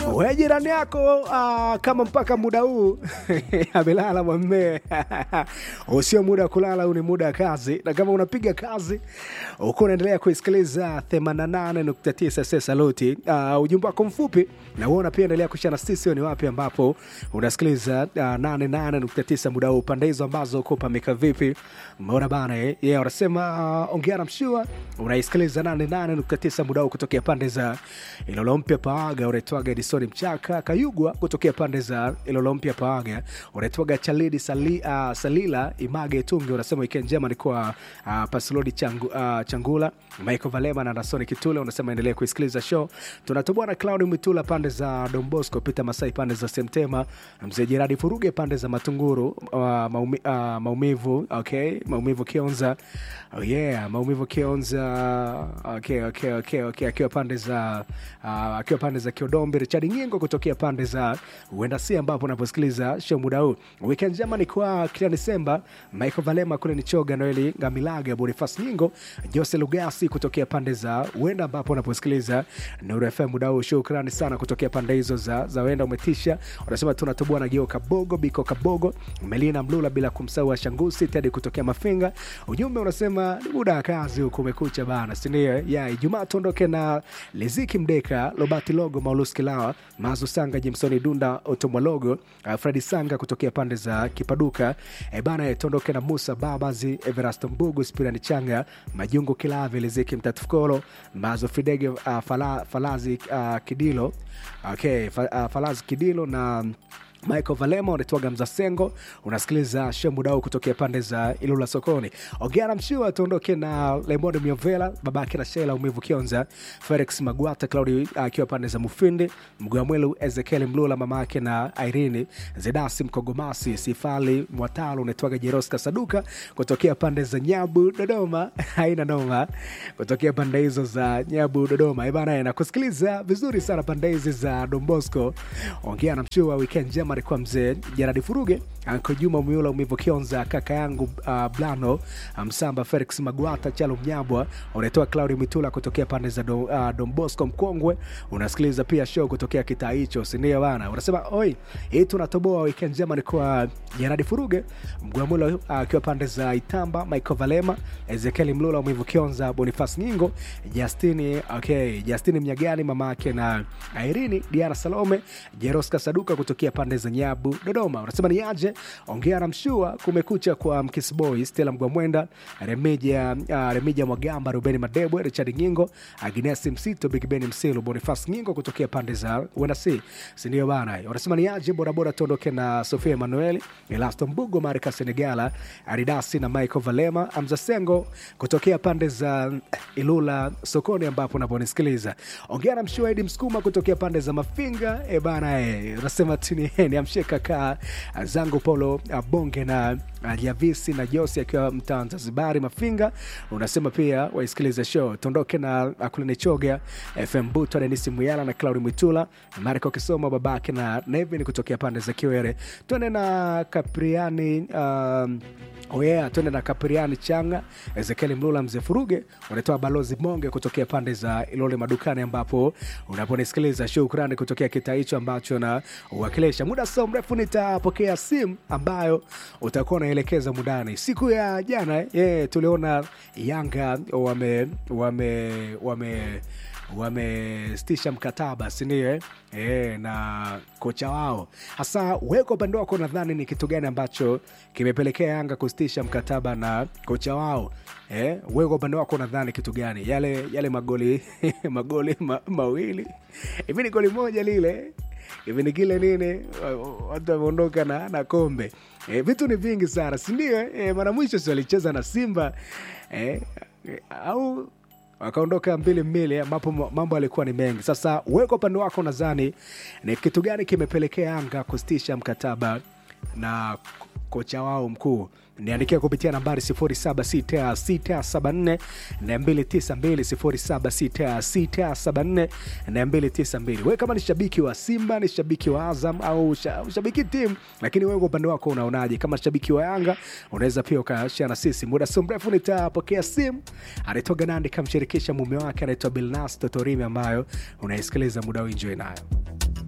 we jirani yako uh, kama mpaka muda huu amelala mwambie usio muda wa kulala huu ni muda wa kazi na kama unapiga kazi uko unaendelea kuisikiliza 88.9 sesaluti uh, ujumbe wako mfupi na uona pia endelea kushana sisi ni wapi ambapo unasikiliza uh, 88.9 muda huu pande hizo ambazo uko pameka vipi mmeona bana eh? yeah, wanasema uh, ongea na mshua unaisikiliza 88.9 muda huu kutokea pande za ilolo mpya paaga unaitwaga edisoni mchaka kayugwa kutokea pande za ilolo mpya paaga unaitwaga chalidi sali, uh, salila image tungi unasema wikendi njema ni kwa uh, paslodi changu, uh, changula michael valema na nasoni kitule unasema endelea kuisikiliza show tunatoboa na claudi mwitula pande za dombosco peter masai pande za semtema mzee jeradi furuge pande za matunguru uh, maumi, uh, maumivu okay maumivu kionza oh yeah maumivu kionza okay, okay, okay, okay. akiwa pande za uh, akiwa pande za kiodombi richard nyingo kutokea pande za uenda si ambapo unaposikiliza show muda huu weekend njema ni kwa kila disemba michael valema kule ni choga noeli ngamilaga bonifas nyingo jose lugasi kutokea pande za uenda ambapo unaposikiliza nuru fm muda huu shukrani sana kutokea pande hizo za, za uenda umetisha unasema tunatoboa na geo kabogo biko kabogo melina mlula bila kumsahau ashangusi tedi kutokea mafinga ujumbe unasema ni muda wa kazi huku umekucha bana sindio ya ijumaa tuondoke na liziki mdeka lobati logo maulus kilawa mazu sanga jimsoni dunda otomwalogo uh, fredi sanga kutokea pande za kipaduka e bana tuondoke na musa babazi everasto mbugu spirani changa majungu kilavi liziki mtatufukolo mazo fidege uh, fala, falazi uh, kidilo okay, fa, uh, falazi kidilo na michael valema unaitwaga mzasengo unasikiliza shemudau kutokea pande za ilula sokoni ogeana mshua tuondoke na lemond miovela babake na shela umivu kionza felix magwata claudi akiwa uh, pande za mufindi mgwamwelu ezekiel mlula mama yake na irini zedasi mkogomasi sifali mwatalo unaitwaga jeroska saduka kutokea pande za nyabu dodoma haina noma kutokea pande hizo za nyabu dodoma ibana nakusikiliza vizuri sana pande hizi za dombosco ongea na mshua weekend njema alikuwa mzee Jaradi Furuge, Anko Juma Miula, Umivu Kionza, kaka yangu uh, Blano Msamba, Felix Magwata, Chalo Mnyabwa, unaitoa Claudi Mitula kutokea pande za do, uh, Dombosco Mkongwe. Unasikiliza pia show kutokea kitaa hicho, sindio bana? Unasema oi, hii tunatoboa weekend njema. Ni kwa Jaradi Furuge, Mgwamula akiwa uh, pande za Itamba, Michael Valema, Ezekiel Mlula, Umivu Kionza, Bonifas Nyingo, Justini okay, Justini Mnyagani, mama yake na Irini, Diana Salome, Jeroska Saduka kutokea pande za Nyabu, Dodoma. Unasema ni aje? Ongea na mshua. Kumekucha kwa Mkisboy, Stella Mgwamwenda, Remija uh, Remija Mwagamba, Rubeni Madebwe, Richard Nyingo, Agnes Msito, Big Ben Msilu, Bonifas Nyingo kutokea pande za Wenasi, si ndio bana? Unasema ni aje? Borabora tuondoke na Sofia Emanueli, Elasto Mbugo, Marika Senegala, Aridasi na Michael Valema, Amza Sengo kutokea pande za Ilula sokoni, ambapo unaponisikiliza. Ongea na mshua Edi Msukuma kutokea pande za Mafinga, e bana, e, unasema tuni niamshie kaka zangu Paulo Bonge na Javisi na Josi akiwa mtaa Zanzibari Mafinga. Unasema pia waisikilize show tuondoke na Akulini Choga FM Buto Denisi Muyala na Claudi Mwitula Mariko Kisoma babake na Nevin kutokea pande za Kiwere. Tuende na Kapriani um, Oh yeah, tuende na Kapriani Changa, Ezekieli Mlula, Mzee Furuge, unatoa balozi Monge kutokea pande za Ilole madukani, ambapo unaponisikiliza. Shukrani kutokea kitaa hicho ambacho na uwakilisha. Muda sio mrefu nitapokea simu ambayo utakuwa unaelekeza mudani. Siku ya jana yeah, tuliona Yanga wame wame wame wamesitisha mkataba sindio eh? E, na kocha wao hasa weko upande wako nadhani ni kitu gani ambacho kimepelekea yanga kusitisha mkataba na kocha wao e, weko upande wako nadhani kitu gani yale yale magoli magoli ma, mawili hivi ni goli moja lile hivi ni kile nini watu wameondoka na, na kombe e, vitu ni vingi sana sindio e, mara mwisho si walicheza na simba e, au wakaondoka mbili mbili ambapo mambo yalikuwa ni mengi sasa weka upande wako nadhani ni kitu gani kimepelekea yanga kusitisha mkataba na kocha wao mkuu niandikia kupitia nambari 076674 292 076674 we kama ni shabiki wa simba ni shabiki wa azam au shabiki timu lakini wewe kwa upande wako unaonaje kama shabiki wa yanga unaweza pia ukashia na sisi muda sio mrefu nitapokea simu anaitoga nandi kamshirikisha mume wake anaitwa bilnas totorimi ambayo unaisikiliza muda uinjoi nayo